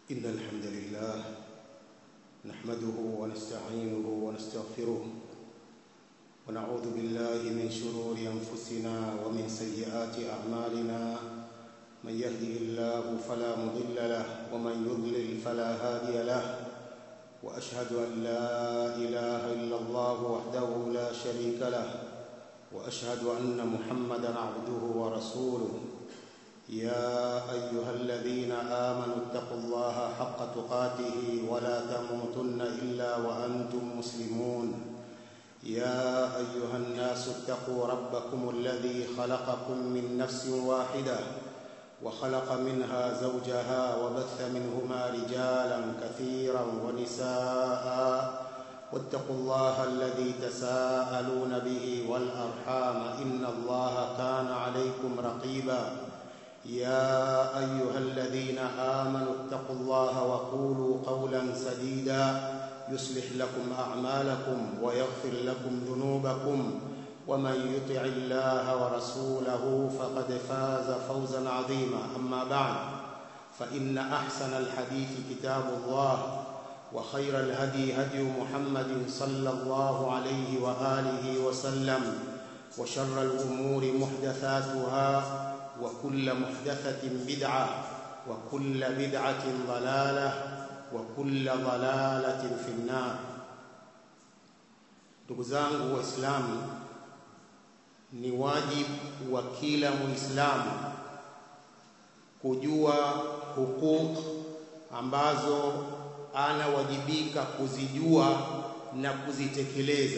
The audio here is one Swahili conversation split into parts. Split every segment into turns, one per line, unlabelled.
إن الحمد لله نحمده ونستعينه ونستغفره ونعوذ بالله من شرور أنفسنا ومن سيئات أعمالنا من يهده الله فلا مضل له ومن يضلل فلا هادي له وأشهد أن لا إله إلا الله وحده لا شريك له وأشهد أن محمدا عبده ورسوله يا أيها الذين آمنوا اتقوا الله حق تقاته ولا تموتن إلا وأنتم مسلمون يا أيها الناس اتقوا ربكم الذي خلقكم من نفس واحدة وخلق منها زوجها وبث منهما رجالا كثيرا ونساء واتقوا الله الذي تساءلون به والأرحام إن الله كان عليكم رقيبا يا أيها الذين آمنوا اتقوا الله وقولوا قولا سديدا يصلح لكم أعمالكم ويغفر لكم ذنوبكم ومن يطع الله ورسوله فقد فاز فوزا عظيما أما بعد فإن أحسن الحديث كتاب الله وخير الهدي هدي محمد صلى الله عليه وآله وسلم وشر الأمور محدثاتها وكل محدثة بدعة وكل بدعة ضلالة وكل ضلالة في النار ndugu zangu waislamu ni wajibu wa kila muislamu kujua hukuk ambazo anawajibika kuzijua na kuzitekeleza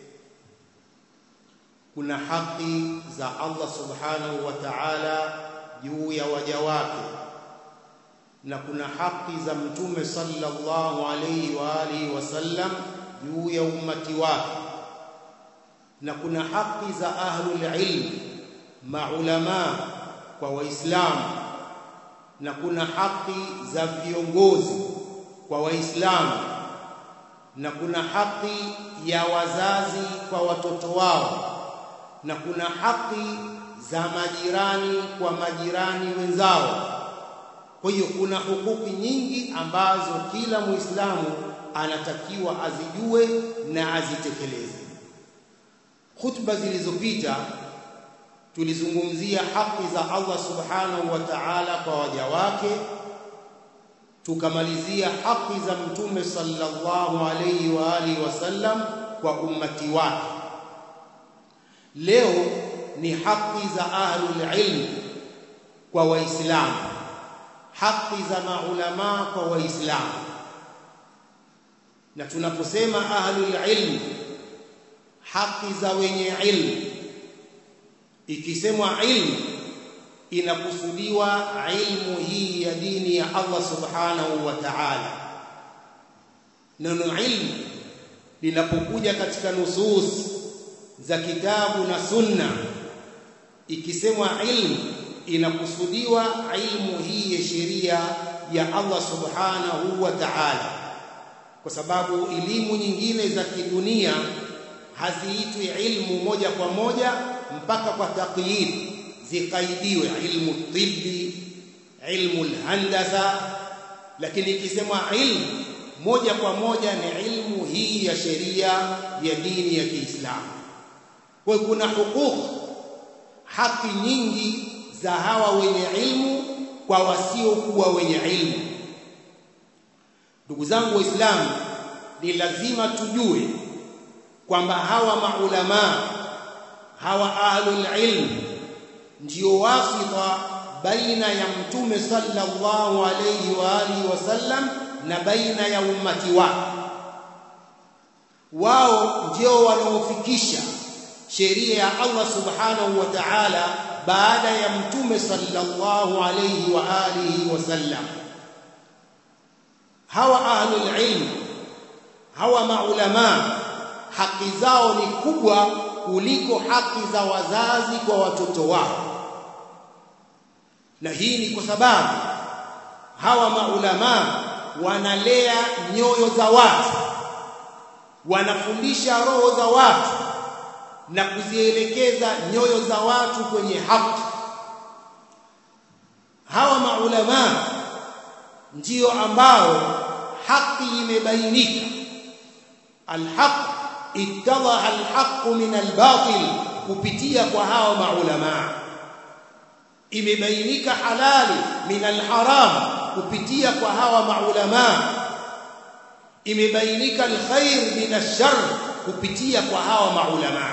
kuna haki za Allah subhanahu wa ta'ala juu ya waja wake na kuna haki za mtume sallallahu alayhi wa alihi wasallam juu ya ummati wake na kuna haki za ahlul ilm maulama kwa waislamu na kuna haki za viongozi kwa waislamu na kuna haki ya wazazi kwa watoto wao na kuna haki za majirani kwa majirani wenzao. Kwa hiyo kuna hukuki nyingi ambazo kila Muislamu anatakiwa azijue na azitekeleze. Khutba zilizopita tulizungumzia haki za Allah Subhanahu wa Ta'ala kwa waja wake, tukamalizia haki za Mtume sallallahu alayhi wa alihi wasallam kwa ummati wake. Leo ni haki za ahlul ilm kwa waislamu, haki za maulama kwa waislamu. Na tunaposema ahlul ilm, haki za wenye ilmu, ikisemwa ilmu inakusudiwa ilmu hii ya dini ya Allah subhanahu wa ta'ala. Neno ilmu linapokuja katika nusus za kitabu na sunna ikisemwa ilmu inakusudiwa ilmu hii ya sheria ya Allah subhanahu wa ta'ala kwa sababu elimu nyingine za kidunia haziitwi ilmu moja kwa moja mpaka kwa taqyid zikaidiwe ilmu tibbi ilmu alhandasa lakini ikisemwa ilmu moja kwa moja ni ilmu hii ya sheria ya dini ya Kiislamu kwa kuna hukuku haki nyingi za hawa wenye ilmu kwa wasiokuwa wenye ilmu ndugu zangu waislamu ni lazima tujue kwamba hawa maulama hawa ahlul ilm ndio wasita baina ya mtume sallallahu alayhi wa alihi wasallam na baina ya ummati wake wao ndio wanaofikisha sheria ya Allah subhanahu wa ta'ala baada ya mtume sallallahu alayhi wa alihi wasallam hawa ahlul ilm hawa maulama haki zao ni kubwa kuliko haki za wazazi kwa watoto wao na hii ni kwa sababu hawa maulama wanalea nyoyo za watu wanafundisha roho za watu na kuzielekeza nyoyo za watu kwenye haki hawa maulama ndiyo ambao haki imebainika alhaq ittadaha alhaq min albatil kupitia kwa hawa maulama imebainika halali min alharam kupitia kwa hawa maulama imebainika alkhair min alshar kupitia kwa hawa maulama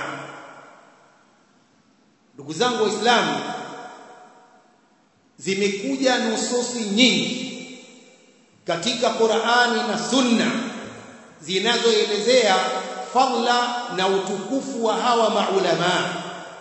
ndugu zangu waislamu zimekuja nususi nyingi katika Qur'ani na Sunna zinazoelezea fadla na utukufu wa hawa maulama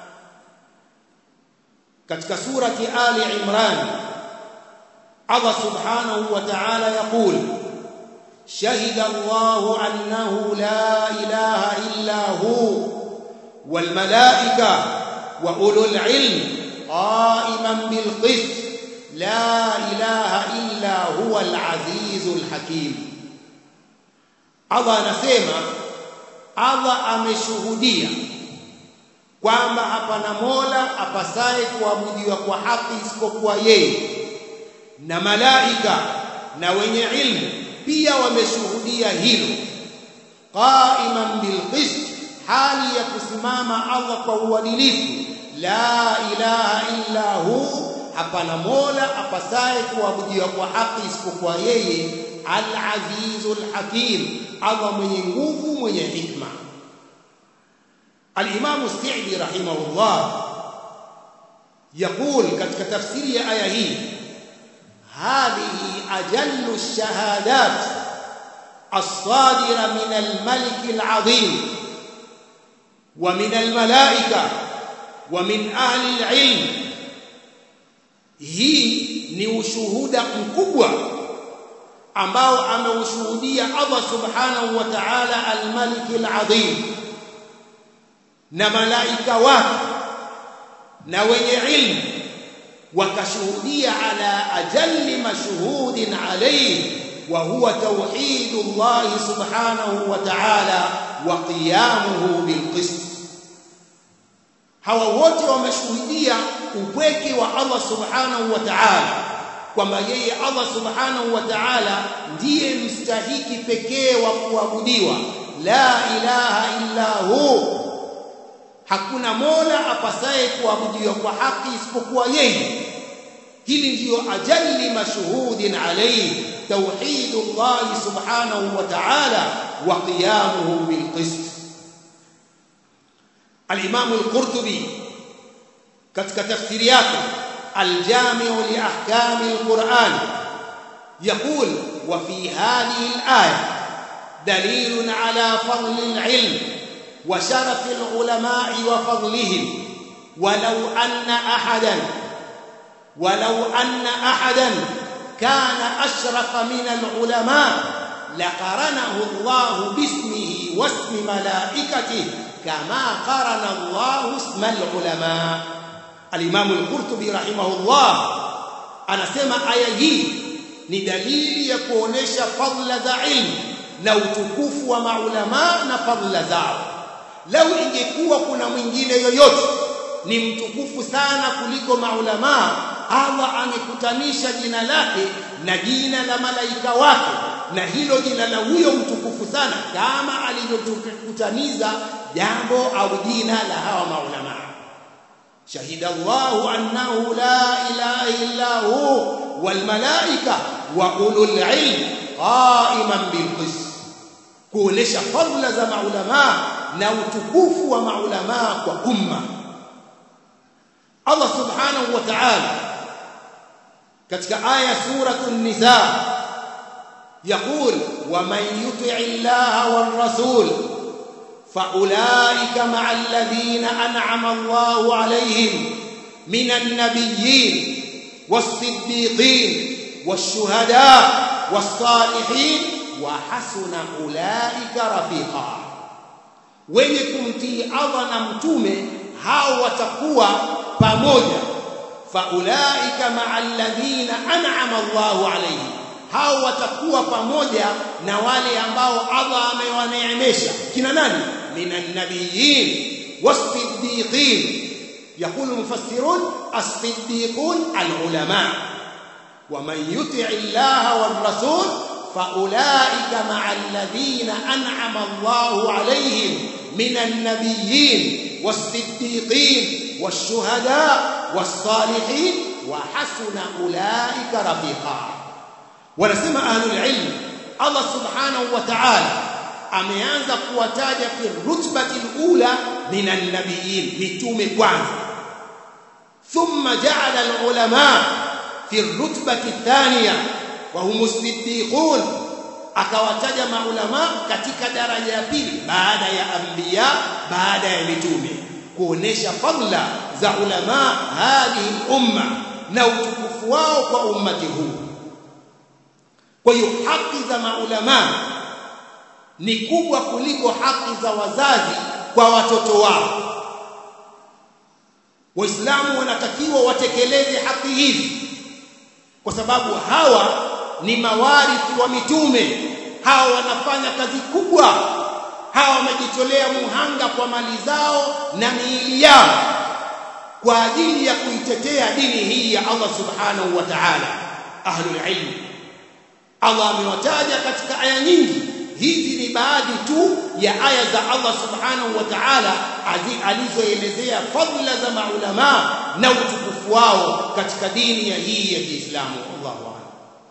katika surati Ali Imran Allah subhanahu wa ta'ala yaqul شهد الله أنه لا إله إلا هو والملائكة وأولو العلم قائما بالقسط لا إله إلا هو العزيز الحكيم Allah anasema Allah ameshuhudia kwamba hapana Mola apasaye kuabudiwa kwa haki isipokuwa yeye na malaika na wenye ilmu pia wameshuhudia hilo qaiman bilqist hali ya kusimama Allah kwa uadilifu la ilaha illa hu hapana mola apasaye kuabudiwa kwa haki isipokuwa yeye al-azizul hakim Allah mwenye nguvu mwenye hikma al-imam Sa'di rahimahullah يقول katika tafsiri ya aya hii هذه أجل الشهادات الصادرة من الملك العظيم ومن الملائكة ومن أهل العلم hii ni ushuhuda mkubwa ambao ameushuhudia Allah subhanahu wa ta'ala al-Malik al-Azim na malaika wake na wenye ilmu wakashuhudia ala ajalli mashhudin alayhi wa huwa tauhidullah subhanahu wa ta'ala wa qiyamuhu bilqist hawa wote wameshuhudia upweke wa Allah subhanahu wa ta'ala kwamba yeye Allah subhanahu wa ta'ala ndiye mstahiki pekee wa kuabudiwa la ilaha illa hu hakuna mola apasaye kuabudiwa kwa haki isipokuwa yeye hili ndiyo ajalli mashhudin alayhi tauhidullah subhanahu wa ta'ala wa qiyamuhu bilqist al-imam al-qurtubi katika tafsiri yake al-jami'u li ahkami al-quran يقول وفي هذه الآية دليل على فضل العلم وشرف العلماء وفضلهم ولو أن أحدا ولو أن أحدا كان أشرف من العلماء لقرنه الله باسمه واسم ملائكته كما قرن الله اسم العلماء الإمام القرطبي رحمه الله anasema aya hii ni dalili ya kuonesha fadla za ilmu na utukufu wa maulama na fadla zao lau ingekuwa kuna mwingine yoyote ni mtukufu sana kuliko maulama Allah amekutanisha jina lake na jina la malaika wake na hilo jina la huyo mtukufu sana kama alivyokutaniza jambo au jina la hawa maulama shahida Allah annahu la ilaha illa hu wal malaika wa ulul ilm qa'iman bil qist kuonesha fadla za maulama na utukufu wa maulama kwa umma Allah subhanahu wa ta'ala katika aya suratul nisa يقول ومن يطع الله والرسول فاولئك مع الذين انعم الله عليهم من النبيين والصديقين والشهداء والصالحين وحسن اولئك رفيقا wenye kumtii Allah na mtume hao watakuwa pamoja faulaika ma'al ladhina an'ama Allahu alayhim hao watakuwa pamoja na wale ambao Allah amewaneemesha kina nani minan nabiyyin was-siddiqin يقول المفسرون الصديقون العلماء waman yuti llaha war-rasul faulaika ma'a alladhina an'ama Allahu alayhim minan nabiyyin was-siddiqin wash-shuhada was-salihin wa hasuna ulaika rafiqa wanasema ahlul ilm Allah subhanahu wa ta'ala ameanza kuwataja fi rutbati ula minan nabiyyin mitume kwanza thumma ja'ala al-ulama fi rutbati thaniya wa hum as-siddiqun akawataja maulama katika daraja ya pili baada ya anbiya baada ya mitume kuonesha fadla za ulama hadhihi umma na utukufu wao kwa ummati huu kwa hiyo haki za maulama ni kubwa kuliko haki za wazazi kwa watoto wao waislamu wanatakiwa watekeleze haki hizi kwa sababu hawa ni mawarithi wa mitume hawa wanafanya kazi kubwa hawa wamejitolea muhanga kwa mali zao na miili yao kwa ajili ya kuitetea dini hii ya Allah subhanahu wa ta'ala ahlul ilm Allah amewataja katika aya nyingi hizi ni baadhi tu ya aya za Allah subhanahu wa ta'ala alizoelezea fadhila za maulama na utukufu wao katika dini ya hii ya Kiislamu Allahu a'lam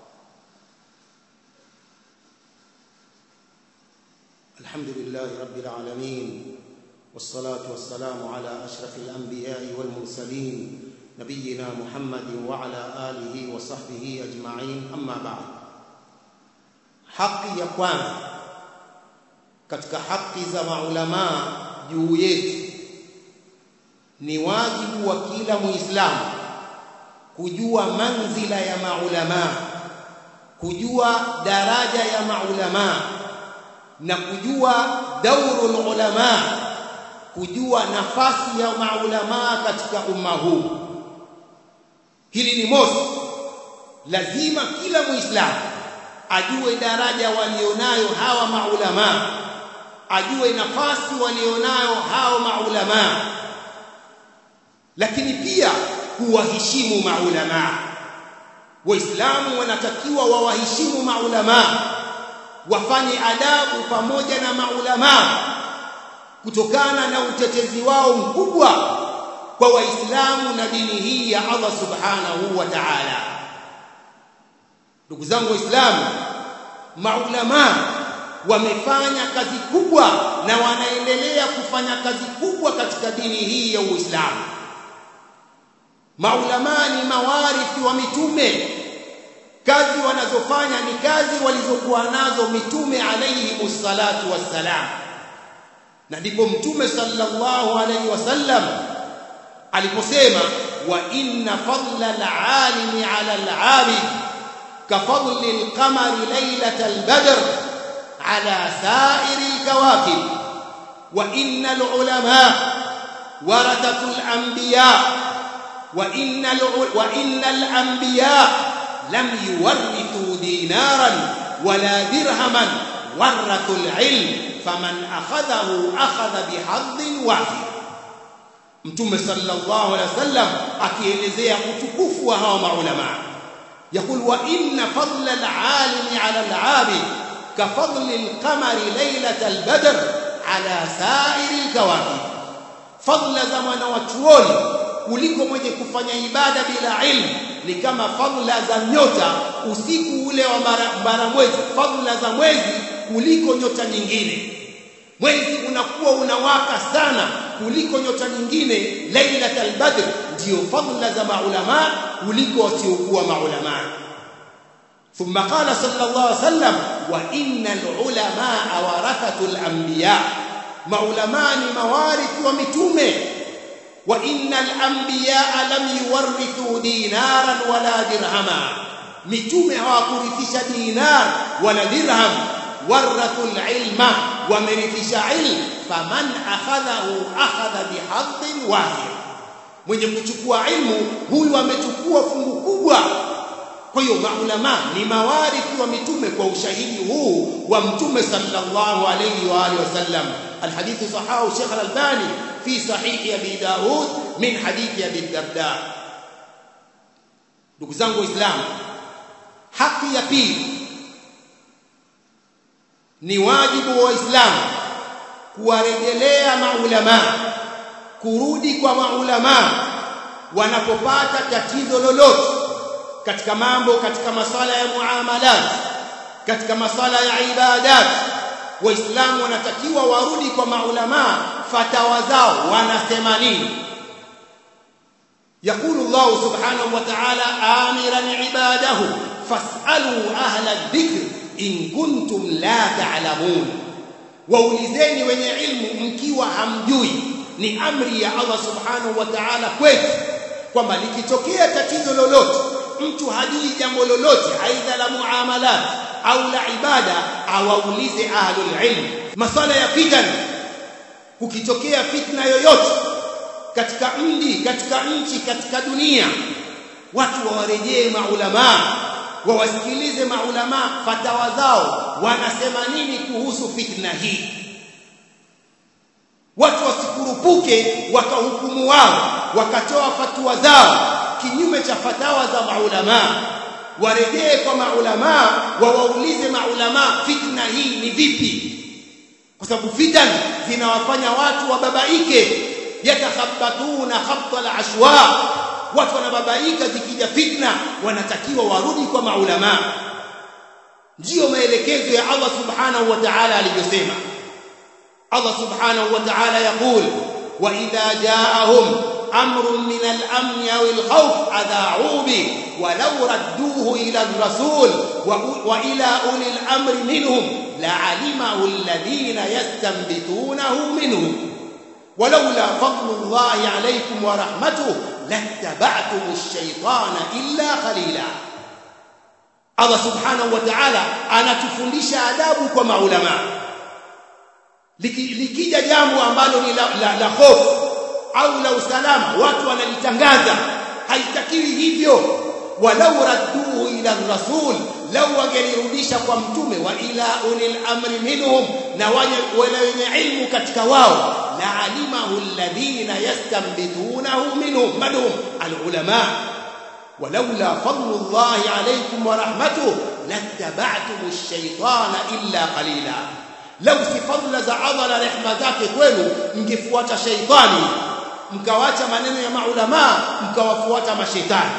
Alhamdulillah rabbil alamin والصلاه والسلام على اشرف الانبياء والمرسلين نبينا محمد وعلى اله وصحبه اجمعين اما بعد haki ya kwanza katika haki za maulama juu yetu ni wajibu wa kila muislamu kujua manzila ya maulama kujua daraja ya maulama na kujua daurul ulama kujua nafasi ya maulama katika umma huu hili ni mosi lazima kila muislamu ajue daraja walionayo hawa maulama ajue nafasi walionayo hao maulama lakini pia kuwaheshimu maulama waislamu wanatakiwa wawaheshimu maulama wafanye adabu pamoja na maulama kutokana na utetezi wao mkubwa kwa waislamu na dini hii ya Allah subhanahu wa ta'ala ndugu zangu waislamu maulama wamefanya kazi kubwa na wanaendelea kufanya kazi kubwa katika dini hii ya Uislamu maulama ni mawarithi wa mitume kazi wanazofanya ni kazi walizokuwa nazo mitume alayhi musallatu wassalam na ndipo mtume sallallahu alayhi wasallam aliposema wa inna fadla al-alimi ala al-abid كفضل القمر ليلة البدر على سائر الكواكب وإن العلماء ورثة الأنبياء وإن, وإن الأنبياء لم يورثوا دينارا ولا درهما ورثوا العلم فمن أخذه أخذ بحظ واحد متوم صلى الله عليه وسلم akielezea utukufu wa hawa maulama يقول وإن فضل العالم على العابد كفضل القمر ليلة البدر على سائر الكواكب فضل زمان وchuoni kuliko mwenye kufanya ibada bila ilmu ni kama fadhila za nyota usiku ule wa bara mwezi fadhila za mwezi kuliko nyota nyingine mwezi unakuwa unawaka sana kuliko nyota nyingine lailatul badr ndio fadhila za maulama kuliko wasiokuwa maulama ثم قال صلى الله عليه وسلم وان العلماء ورثه الانبياء maulama ni mawarithi wa mitume wa innal anbiya lam yuwarithu dinaran wala dirhama mitume hawakurithisha dinar wala dirham warathu alilma wamerithisha ilm faman akhadhahu akhadha bihadhin wahid mwenye kuchukua ilmu huyu amechukua fungu kubwa kwa hiyo maulama ni mawarithi wa mitume kwa ushahidi huu wa mtume sallallahu alayhi wa alihi wasallam الحديث صححه الشيخ الألباني في صحيح أبي داود من حديث أبي الدرداء ndugu zangu waislamu haki ya pili ni wajibu wa waislamu kuwarejelea maulama kurudi kwa maulama wanapopata tatizo lolote katika mambo katika masala ya muamalat katika masala ya ibadat waislamu wanatakiwa warudi kwa maulama fatawa zao wanasema nini يقول الله سبحانه وتعالى آمرا عباده فاسألوا أهل الذكر إن كنتم لا تعلمون waulizeni wenye ilmu mkiwa hamjui ni amri ya Allah subhanahu wa ta'ala kwetu kwamba likitokea tatizo lolote mtu hajui jambo lolote aidha la muamalat au la ibada awaulize ahlul ilm masala ya fitan kukitokea fitna yoyote katika mji katika nchi katika dunia watu wawarejee maulama wawasikilize maulama fatawa zao wanasema nini kuhusu fitna hii watu wasikurupuke wakahukumu wao wakatoa fatwa zao kinyume cha fatawa za maulama warejee kwa maulama wawaulize maulama fitna hii ni vipi kwa sababu fitan zinawafanya watu wababaike yatakhabbatuna khabta al-ashwa watu wanababaika zikija fitna wanatakiwa warudi kwa maulama ndio maelekezo ya Allah subhanahu wa ta'ala aliyosema Allah subhanahu wa ta'ala yaqul wa idha ja'ahum amrun min al-amn aw al-khawf adha'u bi walau radduhu ila ar-rasul wa ila uli al-amri minhum la'alimahu alladhina yastanbitunahu minhum ولولا فضل الله عليكم ورحمته لاتبعتم الشيطان إلا قليلا Allah subhanahu wa ta'ala anatufundisha adabu kwa maulama likija jambo ambalo ni la, la, la hofu au la usalama watu wanalitangaza haitakiwi hivyo walau radduhu ila rasul lau wangelirudisha kwa mtume wa ila ulil amri minhum na wale wenye ilmu katika wao la alimahu alladhina yastanbitunahu minhum madhum alulama ولولا فضل الله عليكم ورحمته لاتبعتم الشيطان إلا قليلا لو si fadla za Allah na rehema zake kwenu mngefuata shaitani mkawacha maneno ya maulama mkawafuata mashaitani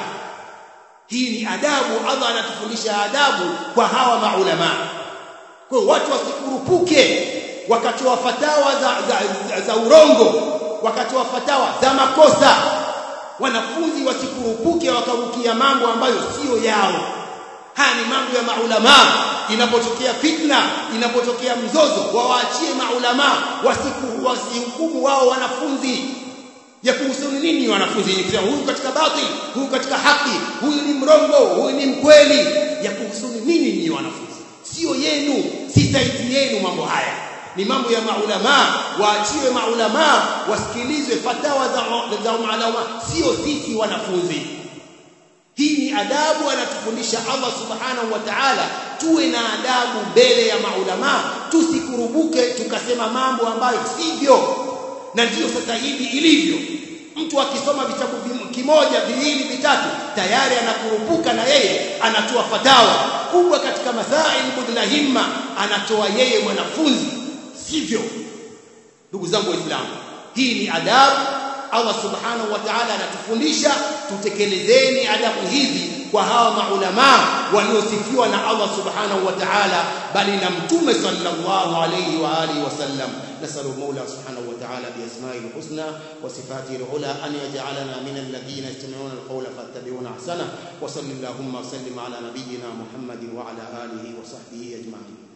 hii ni adabu Allah anatufundisha adabu kwa hawa maulama kwa watu wasikurupuke wakatoa fatawa za, za, za, za urongo wakatoa fatawa za makosa wanafunzi wasikurupuke wakarukia mambo ambayo sio yao haya ni mambo ya maulama inapotokea fitna inapotokea mzozo wawaachie maulama wasiku wasihukumu wao wanafunzi ya kuhusu nini wanafunzi kusema huyu katika batil huyu katika haki huyu ni mrongo huyu ni mkweli ya kuhusu nini ni wanafunzi sio yenu si saiti yenu mambo haya ni mambo ya maulama waachiwe maulama wasikilizwe fatawa za za maulama sio sisi wanafunzi hii ni adabu anatufundisha Allah subhanahu wa ta'ala tuwe na adabu mbele ya maulama tusikurubuke tukasema mambo ambayo sivyo na ndiyo sasa hivi ilivyo mtu akisoma vitabu kimoja viwili vitatu tayari anakurupuka na yeye anatoa fatawa kubwa katika masail budla himma anatoa yeye mwanafunzi sivyo ndugu zangu waislamu hii ni adabu Allah subhanahu wa ta'ala anatufundisha tutekelezeni adabu hizi kwa hawa maulama waliosifiwa na Allah subhanahu wa ta'ala bali na mtume sallallahu alayhi wa alihi wasallam nasalu maula subhanahu wa ta'ala bi asma'ihi alhusna wa sifatihi alula an yaj'alana min alladhina yastami'una alqawla fattabi'una ahsana wa sallallahu wa sallim ala nabiyyina muhammadin wa ala alihi wa sahbihi ajma'in